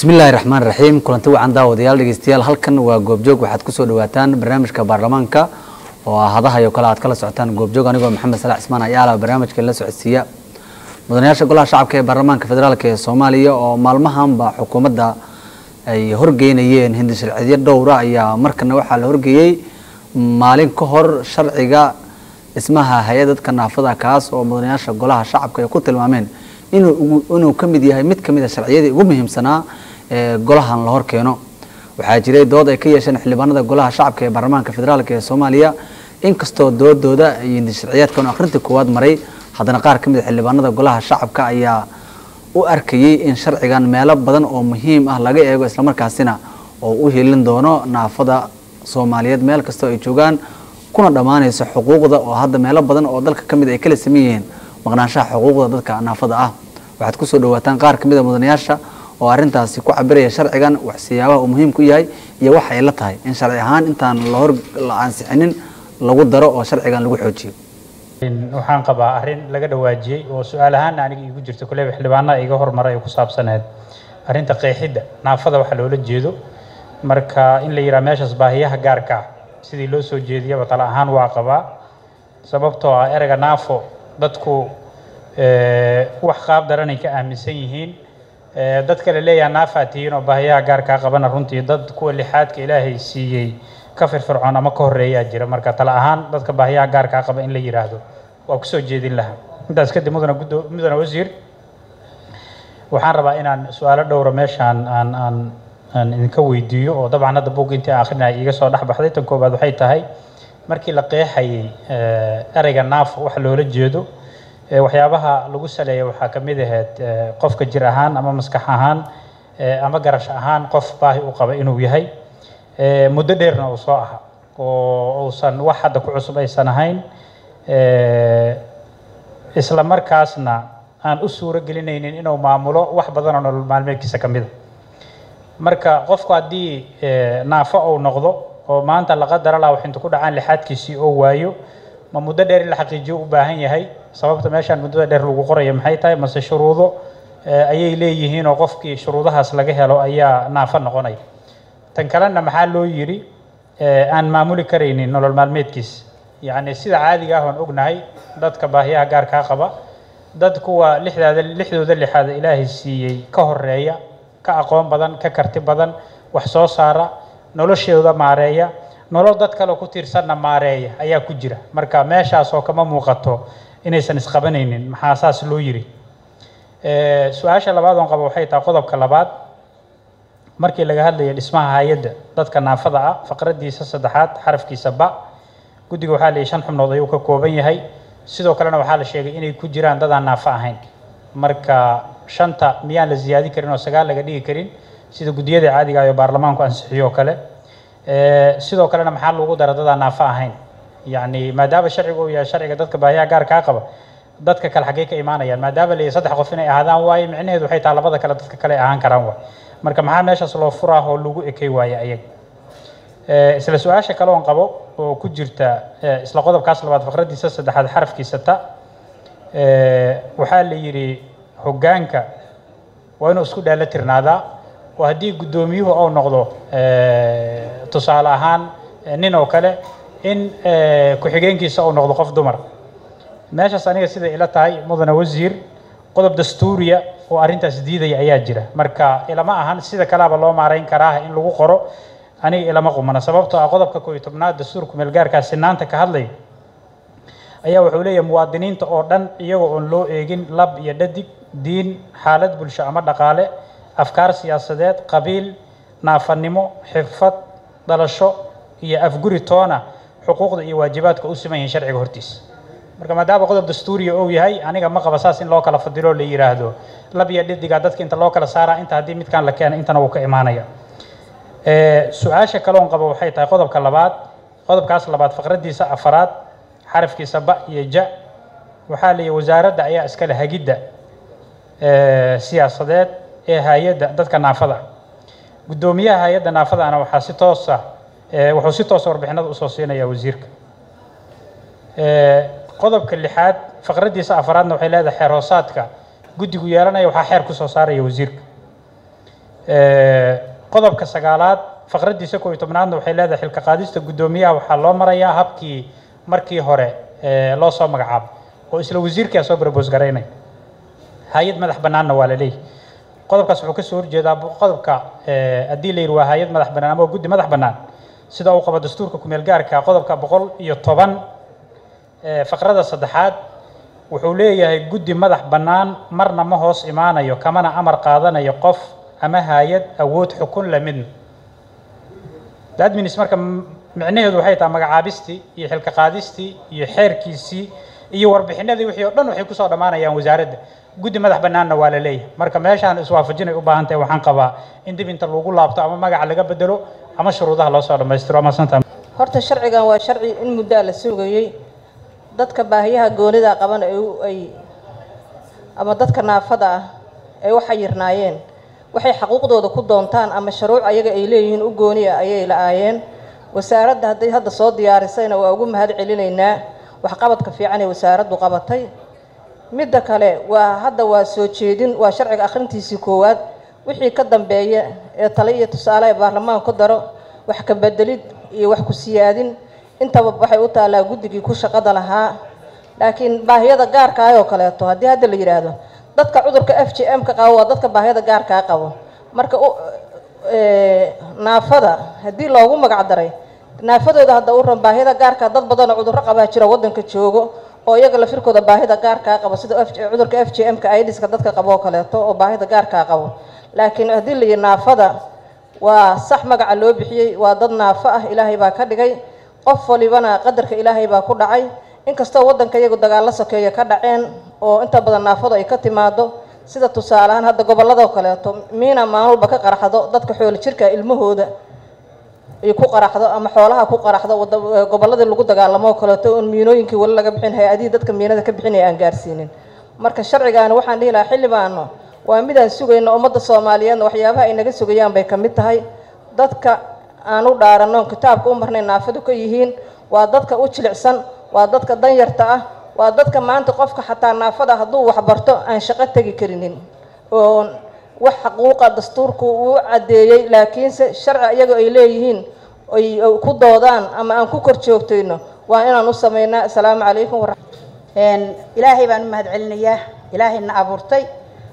bismillaahi raxmaan raxiim kulanti wacan daawadayaal dhegeystayaal halkan waa goobjoog waxaad kusoo dhawaataan barnaamijka baarlamaanka oo ah hadahayo kale aad kala socotaan goobjoog anigoo maxamed salax cismaan ayaala barnaamijka la socodsiiya mudanayaasha golaha shacabka ee baarlamaanka federaalk ee soomaaliya oo maalmahanba xukuumadda ay horgeynayeen hindi sharciyo dhowra ayaa markana waxaa la horgeeyey maalin ka hor sharciga dhismaha hay-ad dadka naafada kaas oo mudanayaasha golaha shacabka ay ku tilmaameen inuu ka mid yahay mid ka mid a sharciyadii ugu muhiimsanaa ee golahan la hor keeno waxaa jiray dood ay ka yeesheen xildhibaanada golaha shacabka ee baarlamaanka federaalk ee soomaaliya inkastoo doodooda iyo hindi sharciyaadkan akhrinta koowaad maray haddana qaar ka mid a xildhibaanada golaha shacabka ayaa u arkayey in sharcigan meelo badan oo muhiim ah laga eego islamarkaasina oo u helin doono naafada soomaaliyeed meel kastoo ay joogaan kuna dhammaanayso xuquuqda oo hadda meelo badan oo dalka ka mid ay kala saman yihiin maqnaanshaha xuquuqda dadka naafada ah waxaad kusoo dhawaataan qaar ka mid a mudanayaasha oo arrintaasi ku cabiraya sharcigan wax siyaabaha uu muhiim ku yahay iyo waxa ay la tahay in sharci ahaan intaan lahor la ansixinin lagu daro oo sharcigan lagu xoojiyo waxaan qabaa arrin laga dhawaajiyey oo su-aal ahaana aniga iigu jirta kuleba xildhibaanada iga hormaray ku saabsaneed arrinta qeexidda naafada waxa loola jeedo marka in la yidhaha meeshaas baahiyaha gaarka ah sidii loo soo jeediyaba tala ahaan waa qabaa sababtoo ah ereyga naafo dadku wax qaab daranay ka aaminsan yihiin dadka la leeyaha naafaa tihiin oo baahiyaha gaarkaa qabana runtii dad kuwa lixaadka ilaahay siiyey ka firfircoon ama ka horeeyaa jira marka tala ahaan dadka baahiyaha gaarkaa qaba in la yidhaahdo waa kusoo jeedin lahaa intaas kadib mudana gudo mudana wasiir waxaan rabaa inaan su-aalo dhowra meeshaan aan aan aan idinka weydiiyo oo dabcan hadda buug intii akhrinaya iga soo dhex baxday tan koobaad waxay tahay markii la qeexayay ereyga naafo waxa loola jeedo waxyaabaha lagu saleeya waxaa ka mid ahayd qofka jir ahaan ama maskax ahaan ama garash ahaan qof baahi u qaba inuu yahay muddo dheerna uu soo aha oo uusan wax hadda ku cusub aysan ahayn isla markaasna aan u suuro gelinaynin inuu maamulo wax badan oo nolol maalmeedkiisa ka mida marka qofku haddii naafo uu noqdo oo maanta la qadara laha wax inta ku dhacaan lixaadkiisii oo waayo ma muddo dheer in la xaqiijiyo u baahan yahay sababta meeshaan muddada dheer lagu qoraya maxay tahay mase shuruudo ayay leeyihiin oo qofkii shuruudahaas laga helo ayaa naafo noqonaya tan kalena maxaa loo yidhi aan maamuli karaynin nolol maalmeedkiisa yacni sida caadiga ah oon ognahay dadka baahiyaha gaarkaa qaba dad kuwa lixdaada lixdooda lixaada ilaahay siiyey ka horeeya ka aqoon badan ka karti badan wax soo saara noloshooda maareeya nolol dad kale ku tiirsanna maareeya ayaa ku jira marka meeshaasoo kama muuqato inaysan isqabanaynin maxaa saas loo yiri su-aasha labaad oon qabo waxay tahay qodobka labaad markii laga hadlaya dhismaha hay-adda dadka naafada ah faqradiisa saddexaad xarafkiisa ba guddiga waxaa leeyahy shan xubnood ayuu ka kooban yahay sidoo kalena waxaa la sheegay inay ku jiraan dadaan naafo ahayn marka shanta miyaan la ziyaadi karin oo sagaal laga dhigi karin sida guddiyada caadiga ah oo baarlamaanku ansixiyo kale sidoo kalena maxaa lagu dara dadaan naafo ahayn yacni maadaama sharciga uu yahay sharciga dadka baahiyaha gaar kaa qaba dadka kale xaggee ka imaanayaan maadaama la saddex qof inay ahaadaan waaye micnaheedu waxay tahay labada kale dadka kale ahaan karaan waay marka maxaa meeshaas loo furaa oo lagu ekay waaye ayaga isla su-aasha kale oon qabo oo ku jirta isla qodobkaas labaad faqradiisa saddexaad xarafkiisa ta waxaa la yidhi hoggaanka waa inuu isku dhaala tirnaadaa oo haddii guddoomiyuhu uu noqdo tusaale ahaan nin oo kale in ku-xigeenkiisa uu noqdo qof dumar meeshaas aniga sida ila tahay mudane wasiir qodob dastuuriya oo arrintaas diidaya ayaa jira marka ilama ahan sida kalaaba loo maarayn karaa in lagu qoro aniga ilama qumana sababtoo ah qodobka kooiyo tobnaad dastuurku meelgaarkaa sinaanta ka hadlaya ayaa wuxuu leeyahay muwaadiniinta oo dhan iyagoo oon loo eegin lab iyo dhadig diin xaalad bulsho ama dhaqaale afkaar siyaasadeed qabiil naafanimo xirfad dhalasho iyo afguri toona xuquuqda iyo waajibaadka u siman yihiin sharciga hortiisa marka maadaama qodob dastuuriya ou yahay aniga ma qaba saas in loo kala fadilo la yidhaahdo lab iyo dhadiga dadka inta loo kala saaraa inta haddii midkaan la keena intana wuu ka imaanaya su-aasha kaloon qabo waxay tahay qodobka labaad qodobkaas labaad faqradiisa afaraad xarafkiisa ba iyo ja waxaa leeyahy wasaaradda ayaa iskale hagidda siyaasadeed ee hay-adda dadka naafada guddoomiyaha hay-adda naafadaana waxaa si toosa wuxuu si toosa warbixinada usoo siinaya wasiirka qodobka lixaad faqradiisa afaraadna waxay leedahay xeer hoosaadka guddigu yeelanaya waxaa xeer kusoo saaraya wasiirka qodobka sagaalaad faqraddiisa koob iyo tobnaadna waxay leedahay xilka qaadista guddoomiyaha waxaa loo marayaa habkii markii hore loo soo magacaabay oo isla wasiirkaa soo barboos garaynay hay-ad madax bannaanna waa la leeyahy qodobkaas wuxuu kasoo horjeedaa qodobka haddii la yidhi waa hay-ad madax bannaan ama guddi madax bannaan sida uu qabo dastuurka kumeel gaarka qodobka boqol iyo toban faqrada saddexaad wuxuu leeyahay guddi madax bannaan marna ma hoos imaanayo kamana amar qaadanayo qof ama hay-ad awood xukun la midna adminis marka micnaheedu waxay tahay magacaabistii iyo xilka qaadistii iyo xeerkiisii iyo warbixinadii wixii oo dhan waxay kusoo dhammaanayaan wasaaradda guddi madax bannaanna waa la leeyahay marka meeshaan iswaafajinay u baahan tahay waxaan qabaa in dib inta lagu laabto ama magaca laga bedelo ama shuruudaha loo soo dhammaystiro ama santa horta sharcigan waa sharci in muddaa la sugayey dadka baahiyaha goonida qaban ay ama dadka naafada ah ay u xayirnaayeen waxay xaquuqdooda ku doontaan ama shuruuc ayaga ay leeyihiin u gooni ah ayay la-aayeen wasaaradda hadday hadda soo diyaarisayna waa ugu mahad celinaynaa waxqabadka fiican ee wasaaraddu qabatay midda kale waa hadda waa soo jeedin waa sharciga akhrintiisii koowaad wixii ka dambeeya ee tale iyo tusaale ee baarlamaanka ku daro wax ka bedelid iyo wax ku siyaadin intaba waxay u taallaa guddigii ku shaqada lahaa laakiin baahiyada gaarkaah oo kaleeto haddii hadda la yidhaahdo dadka cudurka f j m ka qabo waa dadka baahiyada gaarkaa qabo marka naafada haddii loogu magac daray naafadooda hadda u ran baahida gaarkaa dad badanoo cudurro qabaa jira waddanka joogo oo iyaga lafirkooda baahida gaarkaa qabo sida cudurka f j m ka idiska dadka qabo oo kaleeto oo baahida gaarkaa qabo laakiin haddii la yihi naafada waa sax magaca loo bixiyey waa dad naafo ah ilaahay baa ka dhigay qof walibana qadarka ilaahay baa ku dhacay inkastoo waddanka iyagu dagaallo sokeeya ka dhaceen oo inta badan naafadu ay ka timaado sida tusaaleahaan hadda gobolladoo kaleeto miina maalmalba ka qaraxdo dadka xoolo jirka ilmahooda ay ku qaraxdo ama xoolaha ku qaraxdo gobolladii lagu dagaalamo oo kaleeto oon miinooyinkii wali laga bixin hay-adihii dadka miinada ka bixinaya aan gaarsiinin marka sharcigaani waxaan dhihi lahaa xildhibaano waa midaan sugayno ummadda soomaaliyeedna waxyaabaha ay naga sugayaan bay ka mid tahay dadka aan u dhaaranno kitaabka u marnay naafadu ka yihiin waa dadka u jilicsan waa dadka danyarta ah waa dadka maanta qofka xataa naafada hadduu waxbarto aan shaqo tegi karinin oo wax xaquuqa dastuurku uu caddeeyey laakiinse sharci iyaga ay leeyihiin ay ku doodaan ama aan ku kor joogtayno waa inaan u samaynaa asalaamu calaykum ilaahay baan u mahad celinayaa ilaahayna abuurtay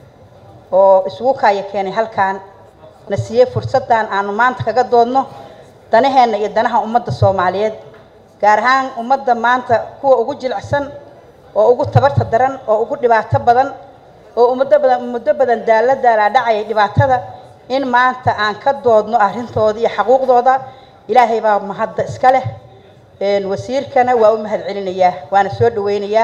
oo isugu kaaya keenay halkaan na siiyey fursaddan aanu maanta kaga doodno danaheenna iyo danaha ummadda soomaaliyeed gaar ahaan ummadda maanta kuwa ugu jilicsan oo ugu tabarta daran oo ugu dhibaato badan oo muddo badan muddo badan daalla daalaa dhacaya dhibaatada in maanta aan ka doodno arrintooda iyo xaquuqdooda ilaahay baa mahadda iska leh wasiirkana waa u mahad celinayaa waana soo dhaweynayaa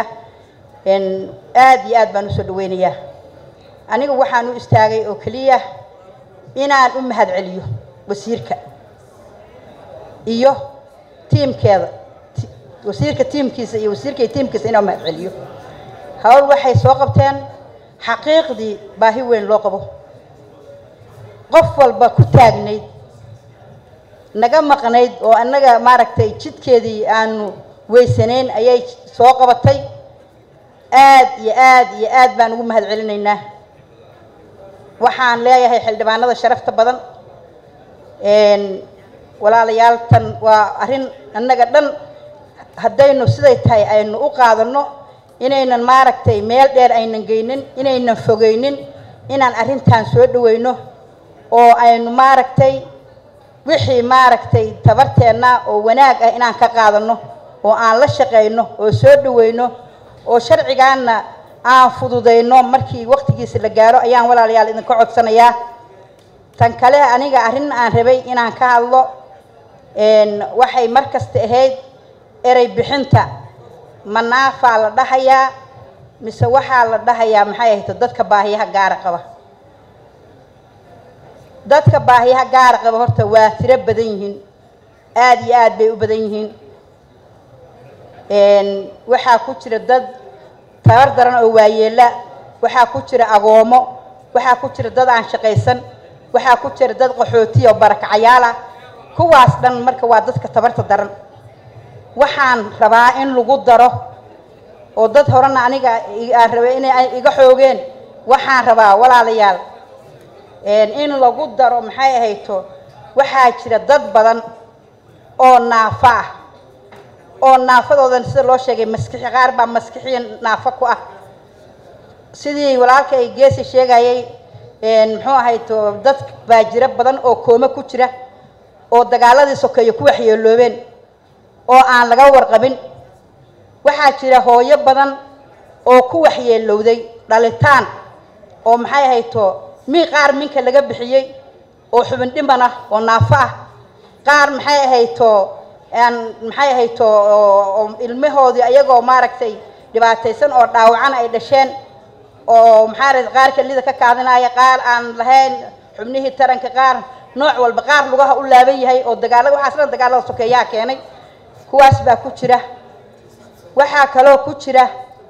aad iyo aad baan usoo dhaweynayaa aniga waxaan u istaagay oo keliya inaan u mahad celiyo wasiirka iyo tiimkeeda wasiirka tiimkiisa iyo wasiirka tiimkiisa inaan mahad celiyo hawl waxay soo qabteen xaqiiqdii baahi weyn loo qabo qof walba ku taagnayd naga maqnayd oo annaga maaragtay jidkeedii aanu weysanayn ayay soo qabatay aad iyo aad iyo aad baan ugu mahad celinaynaa waxaan leeyahay xildhibaanada sharafta badan walaalayaal tan waa arrin annaga dhan haddaynu siday tahay aynu u qaadanno inaynan maaragtay meel dheer aynan geynin inaynan fogeynin inaan arrintan soo dhaweyno oo aynu maaragtay wixii maaragtay tabarteenna oo wanaag ah inaan ka qaadanno oo aan la shaqayno oo soo dhaweyno oo sharcigaanna aan fududayno markii waqtigiisa la gaaro ayaan walaalayaal idinka codsanayaa tan kale aniga arrin aan rabay inaan ka hadlo waxay mar kasta ahayd erey bixinta manaafaa la dhahayaa mise waxaa la dhahayaa maxay ahayto dadka baahiyaha gaara qaba dadka baahiyaha gaara qaba horta waa tiro badan yihiin aada iyo aad bay u badan yihiin waxaa ku jira dad tabar daran oo waayeela waxaa ku jira agoomo waxaa ku jira dad aan shaqaysan waxaa ku jira dad qaxootiya oo barakacayaala kuwaas dhan marka waa dadka tabarta daran waxaan rabaa in lagu daro oo dad horena aniga aan rabay inay iga xoogeen waxaan rabaa walaalayaal in lagu daro maxay ahayto waxaa jira dad badan oo naafo ah oo naafadoodan sida loo sheegay maskixi qaar baa maskixiya naafo ku ah sidii walaalka ay geesi sheegayay muxuu ahayto dad baa jira badan oo koome ku jira oo dagaaladii sokeeye ku waxyeeloobeen oo aan laga warqabin waxaa jira hooyo badan oo ku waxyeelowday dhalitaan oo maxay ahayto mii qaar minka laga bixiyey oo xubin dhiman ah oo naafo ah qaar maxay ahayto aan maxay ahayto ilmahoodii ayagoo maaragtay dhibaataysan oo dhaawacan ay dhasheen oo maxaa ra qaar kelida ka kaadinaya qaar aan lahayn xubnihii taranka qaar nooc walba qaar lugaha u laaban yahay oo dagaala waxaas dhan dagaalada sokeeyaha keenay kuwaas baa ku jira waxaa kaloo ku jira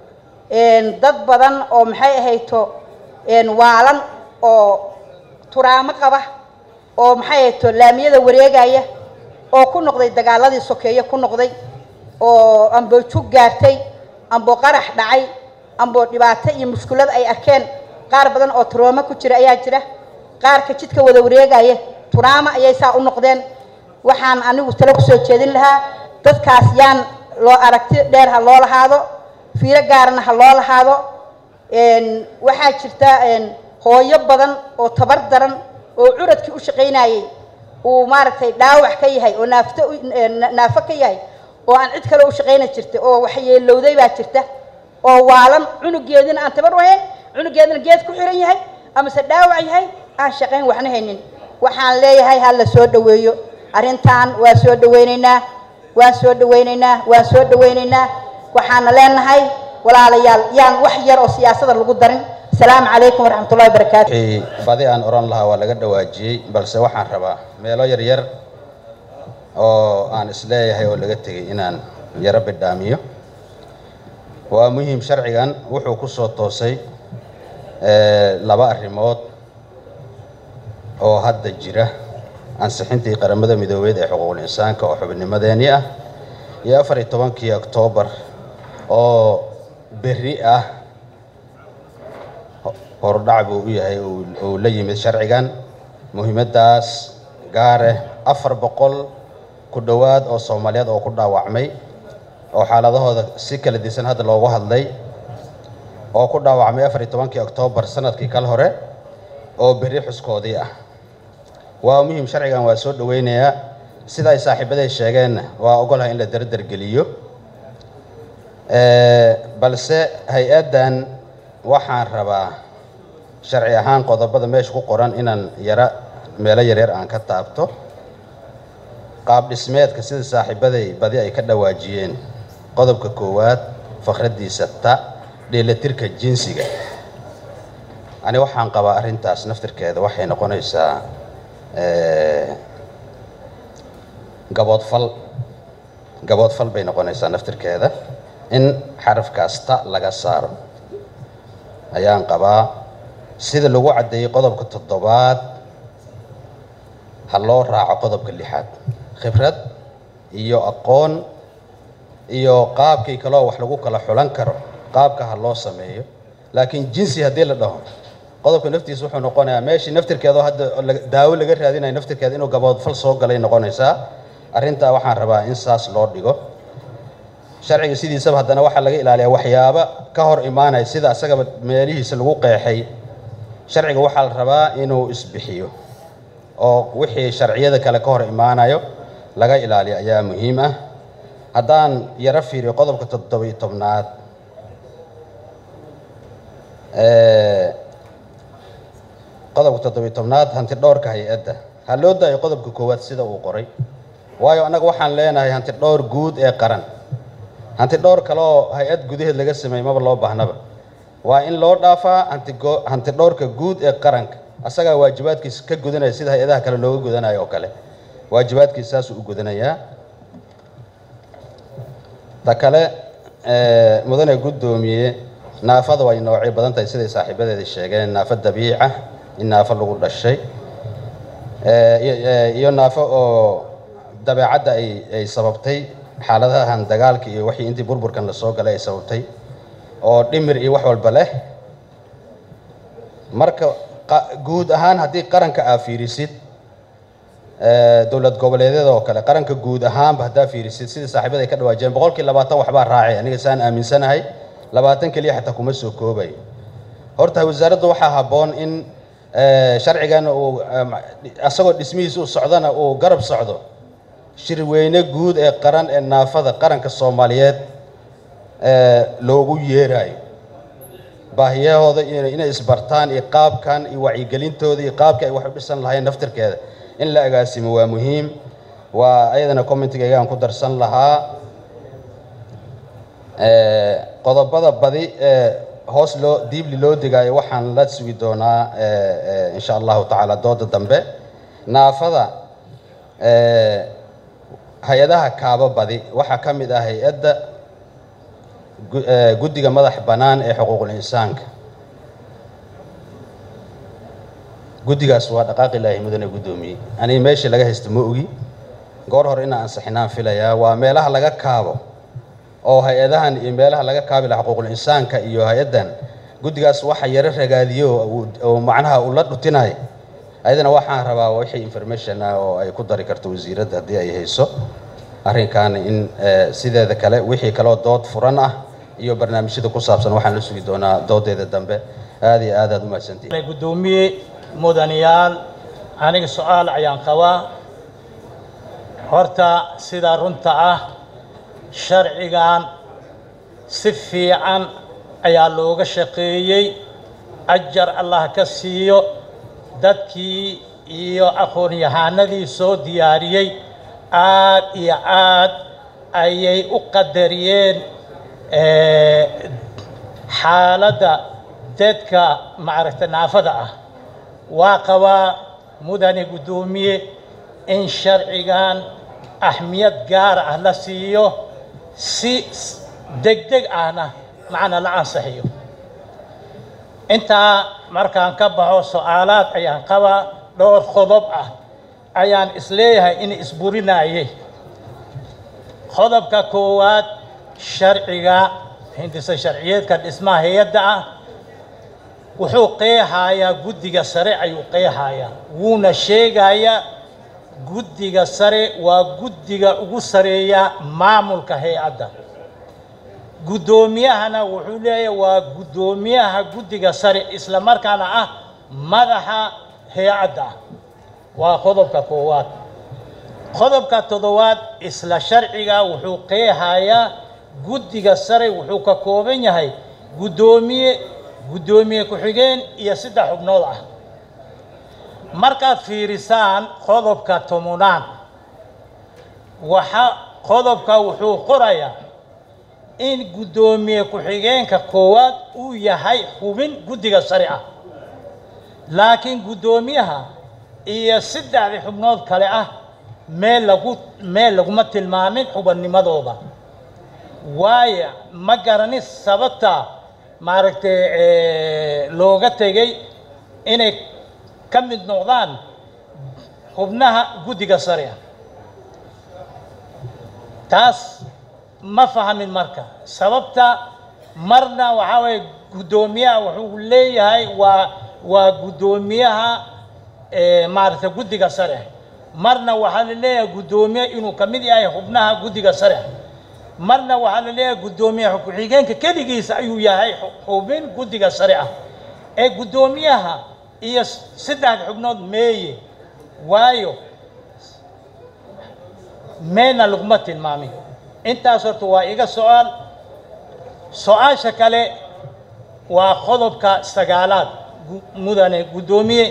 dad badan oo maxay ahayto waalan oo turaamo qaba oo maxay ahayto laamiyada wareegaya oo ku noqday dagaaladii sokeeye ku noqday oo amboo jug gaartay amboo qarax dhacay amboo dhibaato iyo mushkulad ay arkeen qaar badan oo turooma ku jira ayaa jira qaarka jidka wada wareegaya turaamo ayay saa u noqdeen waxaan anigu talo kusoo jeedin lahaa dadkaas yaan loo aragti dheer ha loo lahaado fiiro gaarana ha loo lahaado waxaa jirta hooyo badan oo tabar daran oo curadkii u shaqaynayay uu maaragtay dhaawac ka yahay oo naafto naafo ka yahay oo aan cid kale u shaqayna jirta oo waxyeelowday baa jirta oo waalan cunugeedina aan tabar wahayn cunugeedina geed ku xiran yahay amase dhaawac yahay aan shaqayn waxna haynin waxaan leeyahay ha la soo dhaweeyo arrintan waa soo dhawaynaynaa waan soo dhawaynaynaa waan soo dhawaynaynaa waxaana leenahay walaalayaal yaan wax yar oo siyaasada lagu darin asalaamu calaykum waraxmatullahi wabarakaatu wixii badi aan oran lahaa waa laga dhawaajiyey balse waxaan rabaa meelo yar yar oo aan isleeyahay oo laga tegay inaan yaro bidhaamiyo waa muhiim sharcigan wuxuu ku soo toosay laba arrimood oo hadda jira ansixintii qaramada midoobeed ee xuquuqul insaanka oo xubinnimadeenii ah iyo afar iyo tobankii oktoobar oo berri ah hordhac buu u yahay uu la yimid sharcigan muhiimaddaas gaare afar boqol ku dhowaad oo soomaaliyeed oo ku dhaawacmay oo xaaladahooda si kala disan hadda loogu hadlay oo ku dhaawacmay afar iyo tobankii oktoobar sanadkii kal hore oo berri xuskoodii ah waa muhiim sharcigan waa soo dhaweynayaa sida ay saaxiibaday sheegeenna waa ogolahay in la dardargeliyo balse hay-addan waxaan rabaa sharci ahaan qodobada meesha ku qoran inaan yara meelo yaryar aan ka taabto qaab dhismeedka sida saaxiibaday badi ay ka dhawaajiyeen qodobka koowaad fakraddiisa ta dheelatirka jinsiga ani waxaan qabaa arrintaas naftirkeeda waxay noqonaysaa gaboodfal gaboodfal bay noqonaysaa naftirkeeda in xarafkaas ta laga saaro ayaan qabaa sida lagu caddeeyey qodobka toddobaad ha loo raaco qodobka lixaad khibrad iyo aqoon iyo qaabkii kaloo wax lagu kala xulan karo qaabka ha loo sameeyo laakiin jinsi haddii la dhaho qodobka naftiisa wuxuu noqonayaa meeshii naftirkeedoo hadda daawo laga raadinayo naftirkeeda inuu gaboodfal soo galay noqonaysaa arrintaa waxaan rabaa in saas loo dhigo sharciga sidiisaba haddana waxaa laga ilaaliyaa waxyaaba ka hor imaanaya sida asagaba meelihiisa lagu qeexay sharciga waxaa la rabaa inuu isbixiyo oo wixii sharciyada kale ka hor imaanayo laga ilaaliyo ayaa muhiim ah haddaan yaro fiiriyo qodobka toddobiyo tobnaad qodobka toddobiyo tobnaad hanti dhowrka hay-adda ha loo daayo qodobka koowaad sida uu qoray waayo annaga waxaan leenahay hanti dhowr guud ee qaran hanti dhowr kale oo hay-ad gudaheed laga sameeyey maba loo baahnaba waa in loo dhaafaa hantigo hanti dhowrka guud ee qaranka asagaa waajibaadkiisa ka gudanaya sida hay-adaha kale looga gudanayo oo kale waajibaadkiisa saasuu u gudanayaa ta kale mudane guddoomiye naafada way noocyo badan tahay siday saaxiibadeeda sheegeen naafo dabiica in naafo lagu dhashay iyo naafo oo dabeecadda ay ay sababtay xaaladahan dagaalka iyo wixii intii burburkan lasoo galay ay sababtay oo dhimir iyo wax walba leh marka qa- guud ahaan haddii qaranka aa fiirisid eh, dowlad goboleedyada oo kale qaranka guud ahaanba haddaa fiirisid sidii saaxiibada ay ka dhawaajiyeen boqolkii labaatan waxbaa raacay aniga saan aaminsanahay labaatan keliya xataa kuma soo koobay horta wasaaradda waxaa habboon in eh, sharcigan uu em, asagoo dhismihiisa u socdana uu garab socdo shirweyne guud ee qaran ee naafada qaranka soomaaliyeed eh, loogu yeerayo baahiyahooda inay inay isbartaan iyo qaabkan iyo wacyigelintooda iyo qaabka ay wax u dhisan lahayn naftirkeeda in la agaasimo waa muhiim waa ayadana commentigaygaan ku darsan lahaa Eh, qodobada badi ee hoos loo diibli loo digaayo waxaan la sugi doonaa eh, eh, insha allahu tacaala dooda dambe naafada eh, hay-adaha kaaba badi waxaa ka mid ah hay-adda gu- eh, guddiga madax bannaan ee xuquuqul insaanka guddigaas waa dhaqaaqi ilaahi mudane guddoomiyey aniga meeshii laga haysta ma ogi goor hore inaan ansixinaan filayaa waa meelaha laga kaabo oo hay-adahan iyo meelaha laga kaabi laha xuquuqul insaanka iyo hay-addan guddigaas waxa yaro ragaadiyo oo uu- oo macnaha uu la dhutinay ayadana waxaan rabaa wixii information ah oo ay ku dari karto wasiiradda haddii ay hayso arrinkan in eh, sideeda kale wixii kaloo dood furan ah iyo barnaamijyada ku saabsan waxaan la sugi doonaa doodeeda dambe aad iyo aad aad u mahadsantihin gudoomiye mudanayaal aniga su-aal ayaan qabaa horta sidaa runta ah sharcigan si fiican ayaa looga shaqeeyey ajar allah ka siiyo dadkii iyo aqoon-yahanadii soo diyaariyey aad iyo aad ayay u qadariyeen eh, xaaladda dadka maaragta naafada ah waa qabaa mudane guddoomiye in sharcigan ahmiyad gaar ah la siiyo si degdeg ahna macna la ansixiyo intaa markaan ka baxo su-aalaad ayaan qabaa dhowr qodob ah ayaan isleeyahay in isburinaye qodobka koowaad sharciga hindisa sharciyeedka dhismaha hay-adda ah wuxuu qeexayaa guddiga sare ayuu qeexayaa wuuna sheegayaa guddiga sare waa guddiga ugu sareeya maamulka hay-adda guddoomiyahana wuxuu leeyahay waa guddoomiyaha guddiga sare isla markaana ah madaxa hay-adda waa qodobka koowaad qodobka toddobaad isla sharciga wuxuu qeexayaa guddiga sare wuxuu ka kooban yahay guddoomiye guddoomiye ku-xigeen iyo saddex xubnood ah markaad fiirisaan qodobka tomonaad waxa qodobka wuxuu qorayaa in guddoomiye ku-xigeenka koowaad uu yahay xubin guddiga sare ah laakiin guddoomiyaha iyo saddexdii xubnood kale ah meel lagu meel laguma tilmaamin xubinnimadooda waayo ma garanin sababta maaragtay eh, looga tegay inay ka mid noqdaan xubnaha guddiga sare ah taas ma fahamin marka sababta marna waxaa waye guddoomiyaha wuxuu leeyahay waa waa guddoomiyaha eh, maaragtay guddiga sare marna waxaa la leeyahay guddoomiye inuu ka mid yahay xubnaha guddiga sare marna waxaa la leeyahay guddoomiyaha ku-xigeenka keligiisa ayuu yahay xu- xubin guddiga sare ah ee guddoomiyaha iyo saddex xubnood meeye waayo meelna laguma tilmaamin intaas horta waa iga su-aal su-aasha kale waa qodobka sagaalaad gu- mudane guddoomiye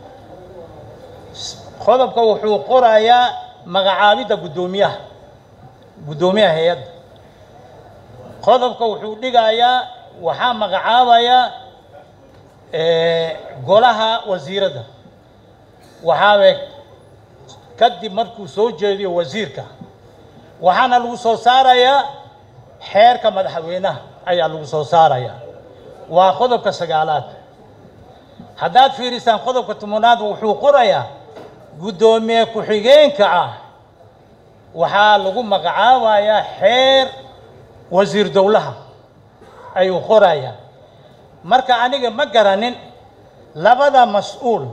S- qodobka wuxuu qorayaa magacaabidda guddoomiyaha guddoomiyaha hay-adda qodobka wuxuu dhigayaa waxaa magacaabayaa eh, golaha wasiiradda waxaa kadib markuu soo jeediyo wasiirka waxaana lagu soo saarayaa xeerka madaxweynaha ayaa lagu soo saarayaa waa qodobka sagaalaad haddaad fiirisaan qodobka tobanaad wuxuu qorayaa guddoomiye ku-xigeenka ah waxaa lagu magacaabayaa xeer wasiir dowlaha ayuu qorayaa marka aniga ma garanin labada mas-uul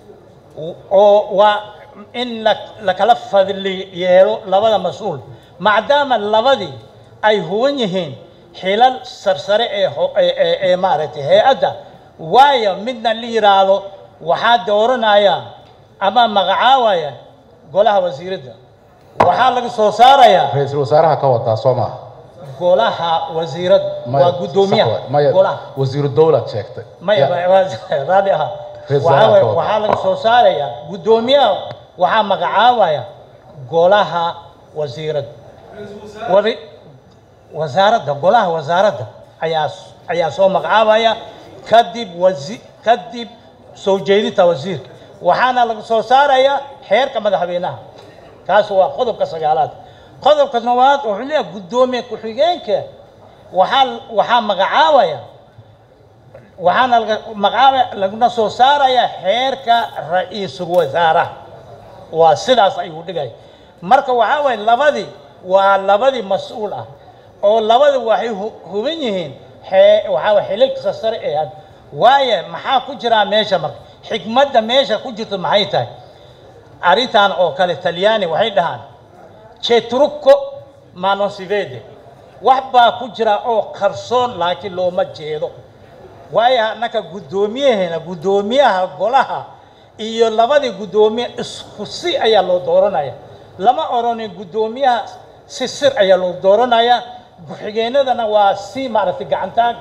oo waa in la la kala fadli yeelo labada mas-uul maadaama labadii ay huban yihiin xilal sarsare ee ho- ee- ee ee maaragtay hay-adda waayo midna la yidhaahdo waxaa dooranaya ama magacaawaya golaha wasiiradda waxaa laga soo saarayaa ra-iisul wasaaraha ka wadaa soo maaha golaha wasiirad Maya, waa sax guddoomiyaha waay. maya golaha wasiiru dowlad sheegtay maya Ya- waa- raali aha Reer waxaa Wasaaraha waay- ka wada. waxaa laga soo saaraya guddoomiyaha waxaa magacaabaya golaha wasiirad wari wasaaradda golaha wasaaradda ayaa ayaa soo magacaabaya kadib wasi kadib soo jeedinta wasiirka waxaana laga soo saaraya xeerka madaxweynaha kaas waa qodobka sagaalaad qodobka toddobaad wuxuu leeyahay guddoomiye ku-xigeenka waxaa waxaa magacaabaya waxaana laga magacaaba laguna soo saaraya xeerka ra-iisul wasaaraha waa sidaas ayuu dhigay marka waxaa waye labadii waa labadii mas-uul ah oo labadi waxay hu- huban yihiin xee waxaa waye xilalka sare ee had waaye maxaa ku jiraa meesha marka xikmadda meesha ku jirto maxay tahay arrintan oo kale talyaani waxay dhahaan cetrucco ma non si vede wax baa ku jira oo qarsoon laakiin looma jeedo waayo annaka guddoomiyaheena guddoomiyaha golaha iyo labadii guddoomiye isku si ayaa loo dooranaya lama odhanin guddoomiyaha si sir ayaa loo dooranaya ku-xigeenadana waa si maaragtay gacantaag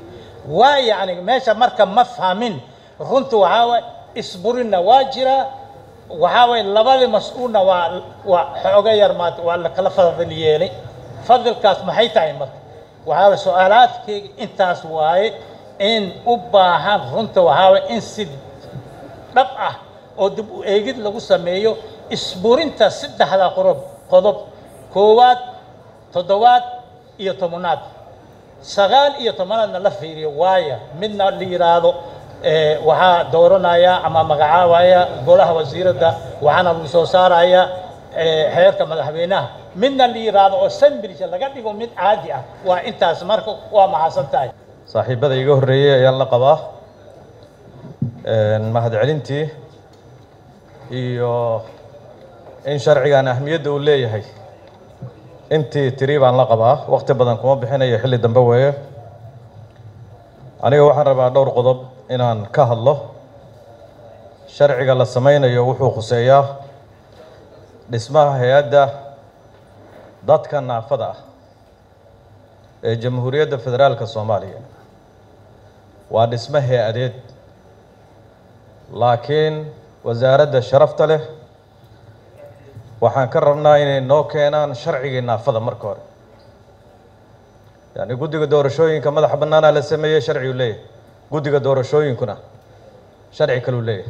waa yacni meesha marka ma fahmin runtu waxaa waay isburinna waa jiraa waxaa waye labadii mas-uulna waa waa xooga yar maata waa la kala fadil yeelay fadilkaas maxay tahay marka waxaa waye su-aalaadkeyga intaas waaye in u baahan runta waxaa waye in si dhab ah oo dib u eegid lagu sameeyo isburinta saddexda qorob qodob koowaad toddobaad iyo tobnaad sagaal iyo tobanaadna la fiiriyo waaya midna la yidhaahdo eh, waxaa dooranaya ama magacaabaya golaha wasiiradda waxaana lagu soo saaraya eh, xeerka madaxweynaha midna la yidhaahdo oo sambridge laga dhigo mid caadi ah waa intaas marka waa mahadsan tahay saaxiibada iga horreeyey ayaan la qabaa mahadcelintii iyo in sharcigan ahmiyadda uu leeyahay intii tiri baan la qabaa waqti badan kuma bixinayo xilli dambe weeye aniga waxaan rabaa dhowr qodob inaan ka hadlo sharciga la sameynayo wuxuu khuseeyaa dhismaha hay-adda dadka naafada ah ee jamhuuriyadda federaalka soomaaliya waa dhismo hay-adeed laakiin wasaaradda sharafta leh waxaan ka rabnaa inay noo keenaan sharcigii naafada marka hore yani guddiga doorashooyinka madaxa bannaanaa la sameeyey sharcigu leeyahay guddiga doorashooyinkuna sharci kaluu leeyahay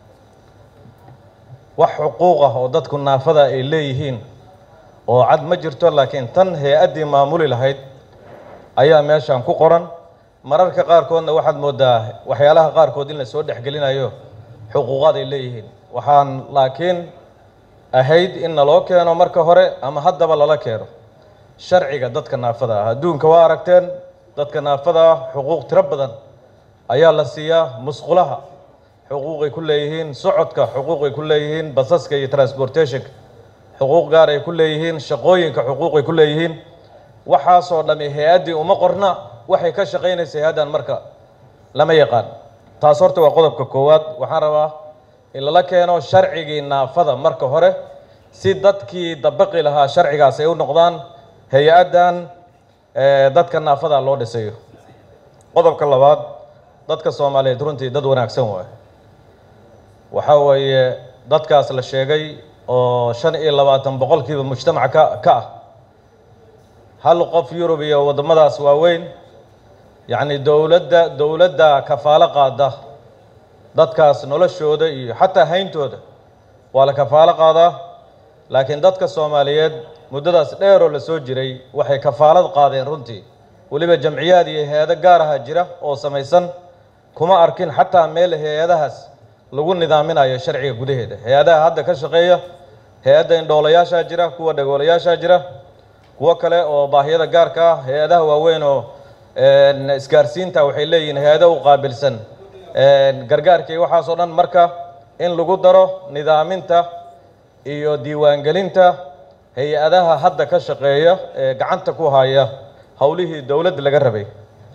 wax xuquuq ah oo dadku naafada ay leeyihiin oo cad ma jirto laakiin tan hay-addii maamuli lahayd ayaa meeshan ku qoran mararka qaarkoodna waxaad moodaa waxyaalaha qaarkood in la soo dhexgelinayo xuquuqaad ay leeyihiin waxaan laakiin ahayd in naloo keeno marka hore ama haddaba lala keeno sharciga dadka naafada ah adduunka waa aragteen dadka naafada ah xuquuq tiro badan ayaa la siiyaa musqulaha xuquuqay ku leeyihiin socodka xuquuqay ku leeyihiin basaska iyo transportationka xuquuq gaar ay ku leeyihiin shaqooyinka xuquuqay ku leeyihiin waxaasoo dhami hay-addii uma qorna waxay ka shaqaynaysa hay-addan marka lama yaqaan taas horta waa qodobka koowaad waxaan rabaa in lala keeno sharcigii naafada marka hore si dadkii dabaqi lahaa sharcigaas ay u noqdaan hay-addan dadka naafada loo dhisayo qodobka labaad dadka soomaaliyeed runtii dad wanaagsan waay waxaa weeye dadkaas la sheegay oo shan iyo labaatan boqolkiiba mujtamaca ka ka ah hal qof yurub iyo waddamadaas waaweyn yacni dowladda dowladda kafaalo qaada dadkaas noloshooda iyo xataa hayntooda waa la kafaalo qaadaa laakiin dadka soomaaliyeed muddadaas dheeroo la soo jiray waxay kafaalad qaadeen runtii weliba jamciyaad iyo hay-ado gaar aha jira oo samaysan kuma arkin xataa meel hay-adahaas lagu nidaaminayo sharciga gudaheeda hay-adaha hadda ka shaqeeya hay-adda indhoolayaashaa jira kuwa dhagoolayaashaa jira kuwo kale oo baahiyada gaarka ah hay-adaha waaweyn oo isgaarsiinta waxay leeyihiin hay-ado u qaabilsan gargaarka iyo waxaasoo dhan marka in lagu daro nidaaminta iyo diiwaangelinta hay-adaha hadda ka shaqeeya ee gacanta ku haya howlihii dowladda laga rabay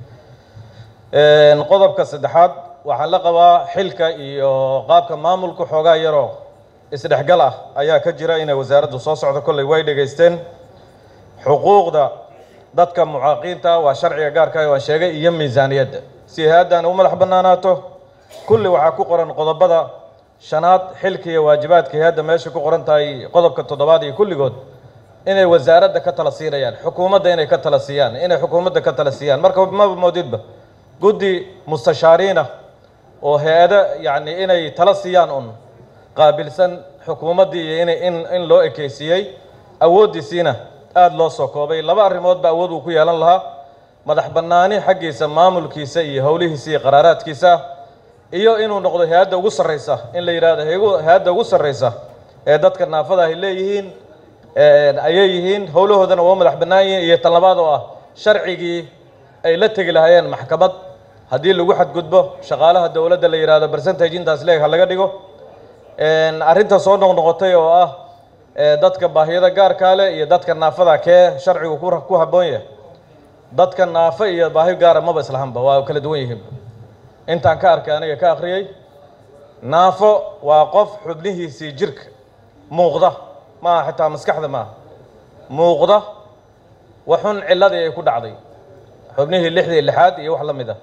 qodobka saddexaad waxaa la qabaa xilka iyo qaabka maamulka xoogaa yaroo isdhexgal ah ayaa ka jira inay wasaaraddu soo socdo kolley way dhegaysteen xuquuqda dadka mucaaqiinta waa sharciga gaarka ah waan sheegay iyo miisaaniyadda si hay-addan u madax bannaanaato kulli waxaa ku qoran qodobada shanaad xilka iyo waajibaadka hay-adda meesha ku qoran tahay qodobka toddobaad iyo kulligood inay wasaaradda ka tala siinayaan xukuumadda inay ka tala siiyaan inay xukuumadda ka tala siiyaan marka maba moodidba guddi mustashaariin ah oo hay-ado yacni inay tala siiyaan un qaabilsan xukuumaddii iyo inay in in loo ekeysiiyey awooddiisiina aada loo soo koobay laba arrimoodba awood uu ku yeelan lahaa madax bannaani xaggiisa maamulkiisa iyo howlihiisa iyo qaraaraadkiisa iyo inuu noqdo hay-adda ugu sarreysa in la yidhahdo hay- hay-adda ugu sarreysa ee dadka naafada ay leeyihiin ayay yihiin howlahoodana waa madax bannaan yihiin iyo tan labaad oo ah sharcigii ay la tegi lahaayeen maxkamad haddii lagu xadgudbo shaqaalaha dowladda la yidhahdo percentage intaas leeg ha laga dhigo arrinta soo noqnoqotay oo ah dadka baahiyada gaarkaa leh iyo dadka naafada kee sharcigu ku ku habboon yahay dadka naafo iyo baahi gaara maba islahanba waa kala duwan yihiin intaan ka arkay aniga ka akhriyey naafo waa qof xubnihiisii jirka muuqda maaha xitaa maskaxda maaha muuqda waxun ciladii ay ku dhacday xubnihii lixdii lixaad iyo wax la mid ah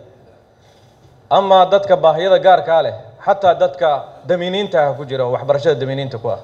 amaa dadka baahiyada gaarkaa leh xataa dadka damiiniinta ah ku jira oo waxbarashada damiiniinta ku ah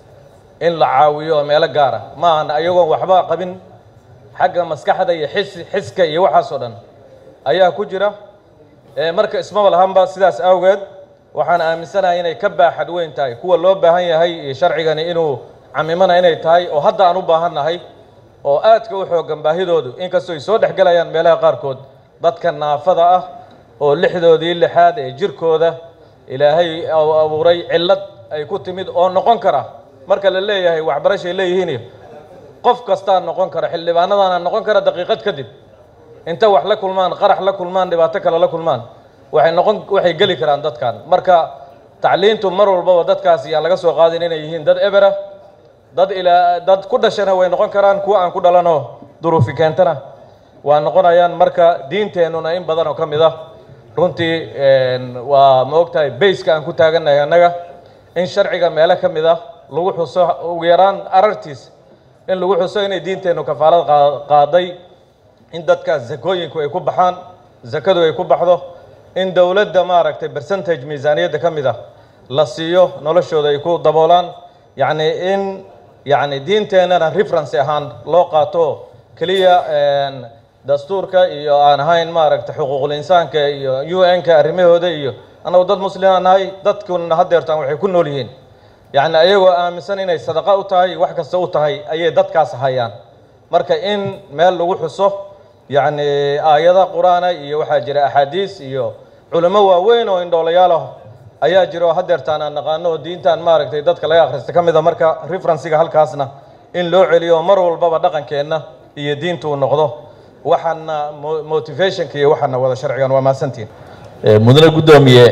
in la caawiyo oo meelo gaar ah maahan ayagoon waxba qabin xagga maskaxda iyo xis xiska iyo waxaasoo dhan ayaa ku jira marka ismaba lahanba sidaas awgeed waxaan aaminsanahay inay ka baaxad weyn tahay kuwa loo baahan yahay iyo sharcigani inuu camimana inay tahay oo hadda aan u baahannahay oo aadka u xoogan baahidoodu inkastoo ay soo dhexgelayaan meelaha qaarkood dadka naafada ah oo lixdoodii lixaad ee jirkooda ilaahay abuuray cillad ay ku timid oo noqon kara marka la leeyahay waxbarashay leeyihiin qof kastaa noqon kara xildhibaanadaana noqon kara daqiiqad kadib inta wax la kulmaan qarax la kulmaan dhibaato kale la kulmaan waxay noqon waxay geli karaan dadkan marka tacliintu mar walbaba dadkaas yaan laga soo qaadin inay yihiin dad ebera dad ilaa dad ku dhashana way noqon karaan kuwa aan ku dhalanoo duruufi keentana waa noqonayaan marka diinteennuna in badan oo ka mid ah runtii waa ma ogtahay bayska aan ku taagannahay annaga in sharciga meelo ka mid ah lagu xuso ugu yaraan arartiis in lagu xuso inay diinteennu kafaalad qaaday in dadkaas zakooyinku ay ku baxaan zakadu ay ku baxdo in dowladda maaragtay percentage miisaaniyadda ka mid ah la siiyo noloshooda ay ku daboolaan yacni in yacni diinteennana reference ahaan loo qaato keliya dastuurka iyo aan ahayn maaragtay xuquuqul insaanka iyo u n-ka arrimahooda iyo annagu dad muslima nahay dadkuna haddeertaan waxay ku nool yihiin yacni ayagoo aaminsan inay sadaqa u tahay wax kasta u tahay ayay dadkaas hayaan marka in meel lagu xuso yacni aayada qur-aana iyo waxaa jira axaadiis iyo culimo waaweyn oo indhoolayaal ah ayaa jira oo haddeertaan aan naqaano oo diintan maaragtay dadka laga akhrista ka mid a marka referensiga halkaasna in loo celiyo mar walbaba dhaqankeenna iyo diintu uu noqdo waxaana motivationka iyo waxaana wada sharcigan waa mahadsantiin mudane guddoomiye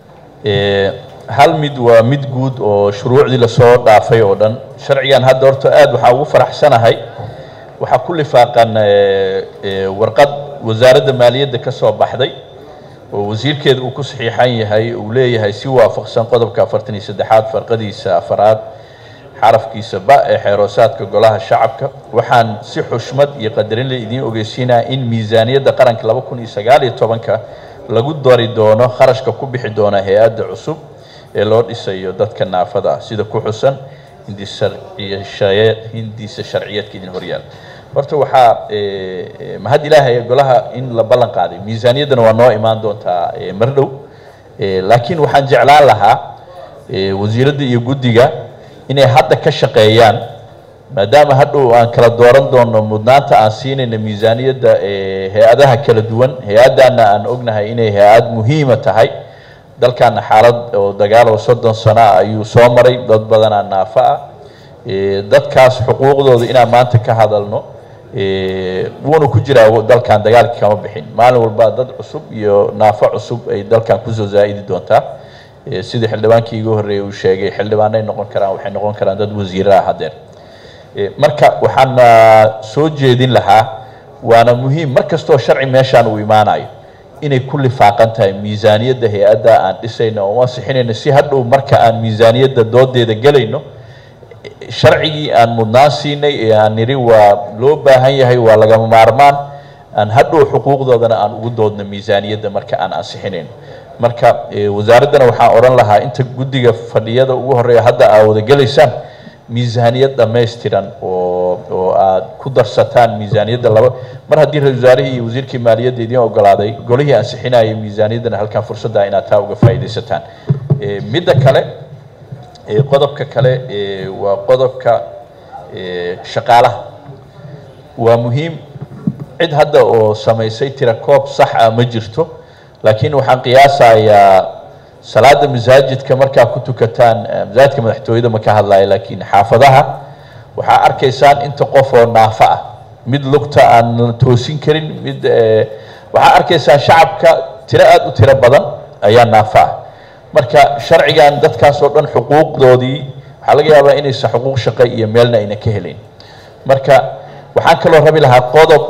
hal mid waa mid guud oo shuruucdii lasoo dhaafay oo dhan sharcigan hadda horta aad waxaa ugu faraxsanahay waxaa ku lifaaqan warqad wasaaradda maaliyadda ka soo baxday oo wasiirkeeda uu ku saxiixan yahay uu leeyahay si waafaqsan qodobka afartan iyo saddexaad farqadiisa afaraad xarafkiisa ba ee xeeroosaadka golaha shacabka waxaan si xushmad iyo qadarin la idiin ogeysiinaya in miisaaniyadda qaranka laba kun iyo sagaal iyo tobanka lagu dari doono kharashka ku bixi doona hay-adda cusub ee loo dhisayo dadka naafada ah sida ku xusan hindiisa sharciyeedka idin horyaal horta waxaa mahad ilaahay golaha in la ballan qaaday miisaaniyaddana waa noo imaan doontaa mar dhow laakiin waxaan jeclaan lahaa wasiiradda iyo guddiga inay hadda ka shaqeeyaan maadaama hadhow aan kala dooran doono mudnaanta aan siinayna miisaaniyadda hay-adaha kala duwan hay-addaana aan ognahay inay hay-ad muhiima tahay dalkaana xaalad oo dagaal oo soddon sano ah ayuu soo maray dad badanaa naafo ah dadkaas xuquuqdooda inaan maanta ka hadalno Eh, wuuna ku jiraa dalkan dagaalkii kama bixin maalin walba dad cusub iyo naafo cusub ay dalkan kusoo zaa'idi doontaa Eh, sidii xildhibaankii igu horreeyay uu sheegay xildhibaanay noqon karaan waxay noqon karaan dad wasiiro ah haddeer Eh, marka waxaan ah, soo jeedin lahaa waana muhiim mar kastoo sharci meeshaan uu imaanayo inay ku lifaaqan tahay miisaaniyadda hay-adda aan dhisayno oo ansixinayno si hadhow marka aan miisaaniyadda doodeeda gelayno sharcigii aan mudnaan siinay ee aan nidhi waa loo baahan yahay waa lagama maarmaan aan hadhow xuquuqdoodana aan ugu doodno miisaaniyadda marka aan ansixinayno marka eh, wasaaraddana waxaan odhan lahaa inta guddiga fadhiyada ugu horreeya hadda aa wada gelaysaan miisaaniyad dhammaystiran oo oo aad ku darsataan miisaaniyadda laba mar haddii ra-iisul wasaarihii iyo wasiirkii maaliyadda idiin ogolaaday golihii ansixinayay miisaaniyaddana halkan fursadda inaad taa uga faa'iidaysataan Eh, midda kale Eh, qodobka kale eh, waa qodobka eh, shaqaalaha waa muhiim cid hadda oo samaysay tira koob sax ah ma jirto laakiin waxaan qiyaasayaa salaada masaajidka markaa ku tukataan eh, masaajidka madaxtooyada ma ka hadlaya laakiin xaafadaha waxaa arkaysaan inta qof oo naafo ah mid lugta aan toosin karin mid eh, waxaa arkaysaan shacabka tiro aada u tiro badan ayaa naafo ah marka sharcigan dadkaas oo dhan xuquuqdoodii waxaa laga yaabaa inaysan xuquuq shaqo iyo meelna ayna ka helayn marka waxaan kaloo rabi lahaa qodob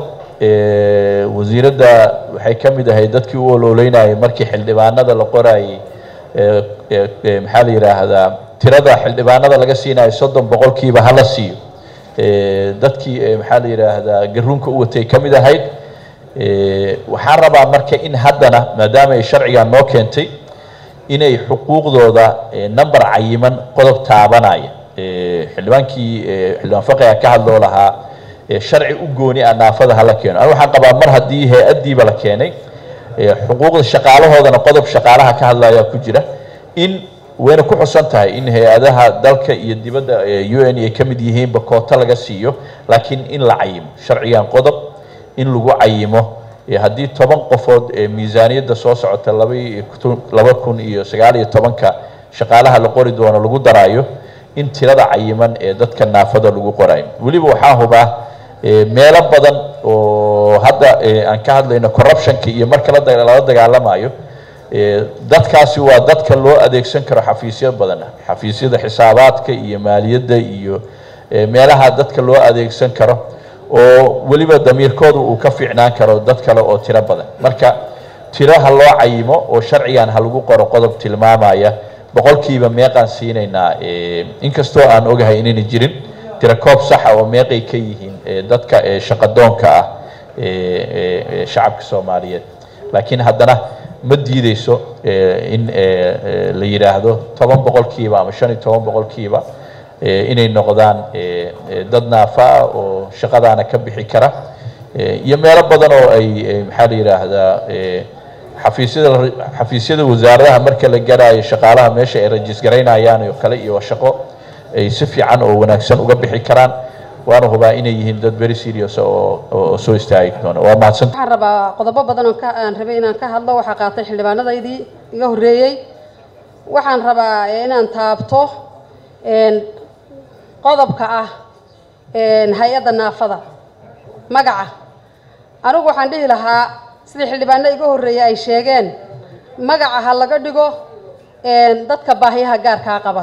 eh, wasiiradda waxay ka mid ahayd dadkii u ololeynayay markii xildhibaanada la qorayay eh, eh, eh, maxaa la yidhaahdaa tirada xildhibaanada laga siinayo soddon boqolkiiba hala siiyo Eh, dadkii eh, maxaa la yidhaahdaa garuunka u watay ka mid ahayd Eh, waxaan rabaa marka in haddana maadaama ay sharcigan noo keentay inay xuquuqdooda eh, number cayiman qodob taabanaya Eh, xildhibaankii eh, xildhibaan faqiga ka hadloo lahaa eh, sharci u gooni ah naafada hala keeno aniga waxaan qabaa mar haddii hay-addiiba la keenay eh, xuquuqda shaqaalahoodana qodob shaqaalaha ka hadlaya ku jira in wayna ku xusan tahay in hay-adaha dalka iyo dibadda eh, u n ay ka mid yihiinba koota laga siiyo laakiin in la cayimo sharcigan qodob in lagu cayimo Eh, haddii toban qofood ee miisaaniyadda soo socota laba iyo kun- laba kun iyo sagaal iyo tobanka shaqaalaha la qori doono lagu daraayo in tirada cayiman ee dadka naafada lagu qorayo weliba waxaa hubaa eh, meelo badan oo hadda eh, aan ka hadlayno corruptionka iyo marka la da- lala dagaalamayo eh, dadkaasi waa dadka loo adeegsan karo xafiisyo badan xafiisyada xisaabaadka iyo maaliyadda iyo eh, meelaha dadka loo adeegsan karo oo weliba damiirkooda uu ka fiicnaan karo dad kale oo tiro badan marka tiro ha loo cayimo oo sharcigan ha lagu qoro qodob tilmaamaya boqolkiiba meeqaan siinaynaa eh, inkastoo aan ogahay inayna jirin tiro koob saxa oo meeqay ka yihiin eh, dadka eh, shaqadoonka ah eh, eh, eh, shacabka soomaaliyeed laakiin haddana ma diideyso eh, in eh, eh, la yidhaahdo toban boqolkiiba ama shan iyo toban boqolkiiba eh, inay noqdaan eh, eh, dad naafa ah oo shaqadaana ka bixi kara Eh, iyo meelo badan oo ay eh, maxaa la yidhaahdaa eh, xafiisyada xafiisyada wasaaradaha marka la garaayo shaqaalaha meesha ay rajisgaraynayaan oo kale iyo shaqo ay si fiican oo wanaagsan uga bixi karaan waana hubaa inay yihiin dad very serious oo oo soo istaagi doona waa mahadsan waxaan rabaa qodobo badan oo ka- aan rabay inaan ka hadlo waxaa qaatay xildhibaanadaydii iga horreeyey waxaan rabaa eh, inaan taabto een, qodobka ah een, hay-adda naafada magaca anigu waxaan dhihi lahaa sidii xildhibaano iga horreeyey ay sheegeen magaca ha laga dhigo een, dadka baahiyaha gaarkaa qaba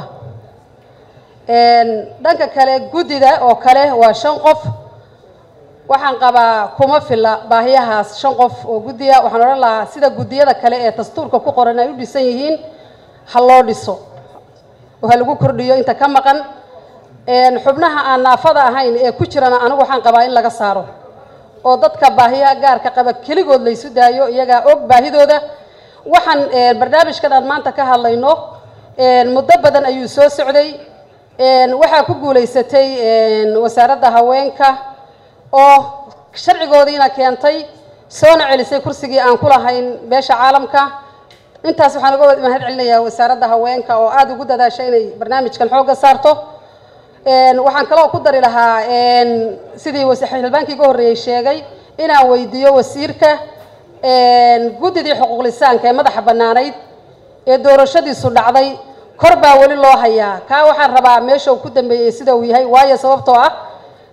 een, dhanka kale guddida oo kale waa shan qof waxaan qabaa kuma filla baahiyahaas shan qof oo guddiya waxaan odhan lahaa sida guddiyada kale ee dastuurka ku qoran ay u dhisan yihiin ha loo dhiso oo ha lagu kordhiyo inta ka maqan een, xubnaha aan naafada ahayn ee ku jirana anigu waxaan qabaa in laga saaro oo dadka baahiyaha gaarka qaba keligood laysu daayo iyagaa og baahidooda waxaan een, barnaamijkan aan maanta ka hadlayno een, muddo badan ayuu soo socday een, waxaa ku guulaysatay een, wasaaradda haweenka oo sharcigoodiina keentay soona celisay kursigii aan ku lahayn beesha caalamka intaas waxaan uga mahad celinayaa wasaaradda haweenka oo aada ugu dadaasha inay barnaamijkan xoogga saarto Een, waxaan kaloo ku dari lahaa een, sidii wasi- xildhibaankii iga horreeyey sheegay inaan weydiiyo wasiirka een, guddidii xuquuqlisaanka ee madaxa bannaanayd ee doorashadiisu dhacday kor baa weli loo hayaa kaa waxaan rabaa meesha uu ku dambeeyey sida uu yahay waayo sababtoo ah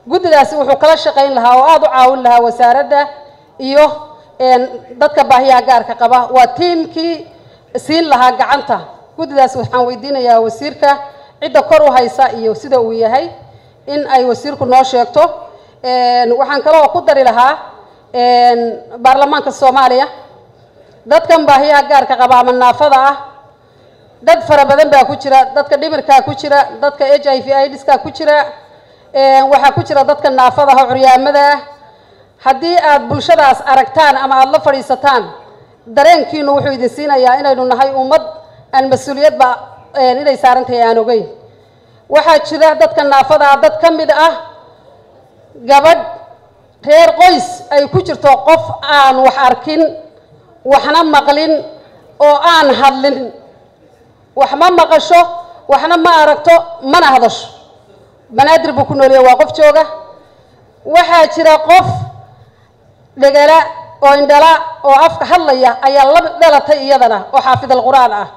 guddidaasi wuxuu kala shaqayn lahaa oo aada u caawin lahaa wasaaradda iyo dadka baahiyaha gaarka qaba waa tiimkii siin lahaa gacanta guddidaas waxaan weydiinayaa wasiirka cidda kor u haysa iyo sida uu yahay in ay wasiirku noo sheegto waxaan kaloo ku dari lahaa baarlamaanka soomaaliya dadkan baahiyaha gaarka qaba ama naafada ah dad fara badan baa ku jira dadka dhimirkaa ku jira dadka h i v idska ku jira waxaa ku jira dadka naafada ah oo curyaamada ah haddii aad bulshadaas aragtaan ama aada la fadhiisataan dareenkiinu wuxuu idin siinayaa inaynu nahay ummad aan mas-uuliyadba inay saaran tahay aan ogeyn waxaa jira dadka naafada ah dad ka mid ah gabadh reer qoys ay ku jirto qof aan wax arkin waxna maqlin oo aan hadlin wax ma maqasho waxna ma aragto mana hadasho banaadir buu ku noolyahay waa qof jooga waxaa jira qof dhegala oo indhala oo afka hadlaya ayaa la dhalatay iyadana oo xaafid alqur-aan ah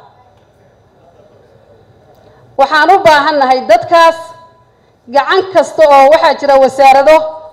waxaan u baahannahay dadkaas gacan kasta oo waxaa jira wasaarado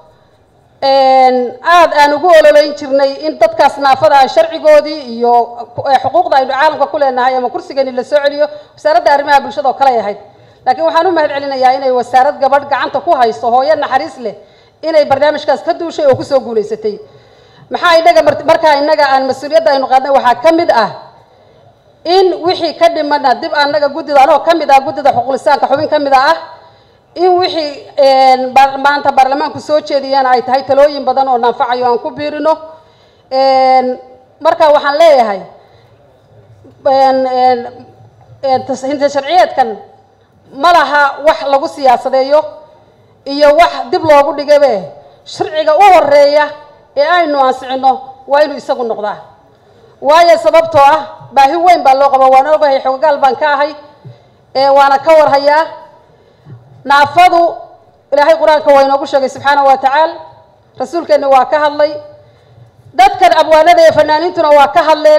aada aan ugu ololeyn jirnay in dadkaas naafada ah sharcigoodii iyo xuquuqda aynu caalamka ku leenahay ama kursigeeni la soo celiyo wasaaradda arrimaha bulshada oo kaley ahayd laakiin waxaan u mahad celinayaa inay wasaarad gabadh gacanta ku hayso hooyo naxariis leh inay barnaamijkaas ka duushay oo kusoo guulaysatay maxaa inaga markaa innaga aan mas-uuliyadda aynu qaadnay waxaa ka mid ah in wixii ka dhimana dib annaga guddida anoo ka mid ah guddida xuqulisaanka xubin ka mid a ah in wixii maanta baarlamaanku soo jeediyeen ay tahay talooyin badan oo naanfacayo aan ku biirino marka waxaan leeyahay hinta sharciyeedkan ma laha wax lagu siyaasadeeyo iyo wax dib loogu dhigabe sharciga u horeeya ee aynu ansixino waa inuu isagu noqdaa waayo sababtoo ah baahi weyn baa loo qaba waan ogahay xogagaal baan ka ahay waana ka warhayaa naafadu ilaahay qur-aanka waa inoogu sheegay subxaanahu wa tacaala rasuulkeenna waa ka hadlay dadkan abwaanada ee fanaaniintuna waa ka hadleen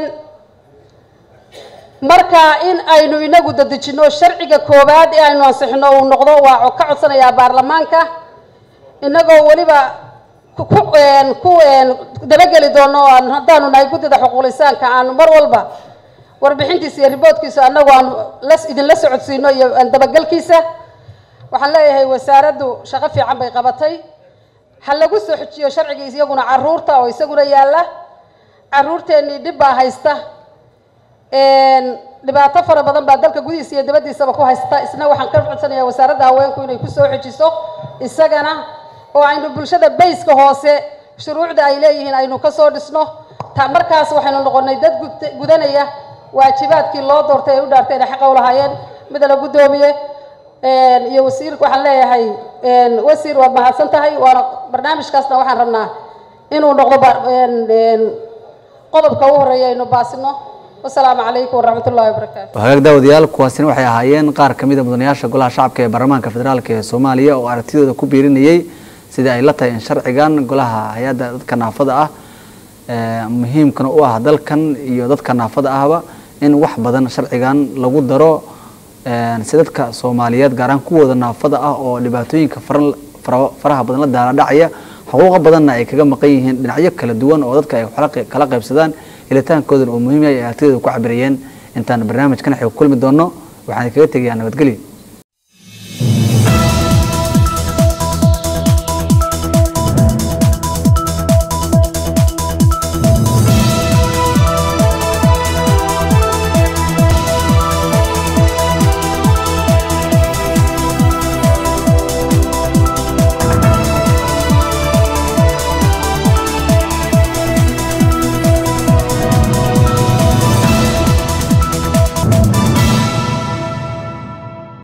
marka in aynu inagu dadejino sharciga koowaad ee aynu ansixino uu noqdo waa ka codsanayaa baarlamaanka inagoo weliba ku dabageli doono haddaanu nahay guddida xuquulisaanka aanu mar walba warbixintiisa iyo riboodkiisa annagu aanu idinla socodsiino iyo dabagelkiisa waxaan leeyahay wasaaraddu shaqo fiican bay qabatay ha lagu soo xojiyo sharcigii iyaguna caruurta oo isaguna yaalla caruurteennii dhib baa haysta dhibaato fara badan baa dalka gudihiisa iyo dabadiisaba ku haysta isna waxaan ka codsanayaa wasaaradda haweenku inay ku soo xojiso isagana oo aynu bulshada bayska hoose shuruucda ay leeyihiin aynu ka soo dhisno ta markaas waxaynu noqonay dad gudanaya waajibaadkii loo doortay ay u dhaartay inay xaqa u lahaayeen mida la guddoomiye iyo wasiirka waxaan leeyahay wasiir waad mahadsan tahay waana barnaamijkaasna waxaan rabnaa inuu noqdo qodobka u horeeya aynu baasino wasalaamu calaykum waraxmat ullahi wabarakaatu hagaag daawadayaal kuwaasina waxay ahaayeen qaar ka mid a mudanayaasha golaha shacabka ee baarlamaanka federaalk ee soomaaliya oo aragtidooda ku biirinayay sidai ay la tahay in sharcigan golaha hay-adda dadka naafada ah muhiimkana u ah dalkan iyo dadka naafada ahba in wax badan sharcigan lagu daro si dadka soomaaliyeed gaar ahaan kuwooda naafada ah oo dhibaatooyinka faraha badan la daala dhacaya xuquuqa badanna ay kaga maqan yihiin dhinacyo kala duwan oo dadka ay kala qaybsadaan helitaankoodan uu muhiim yahay ay aragtidooda ku cabirayeen intaan barnaamijkan xig kulmi doono waxaan kaga tegayaa nabadgelyo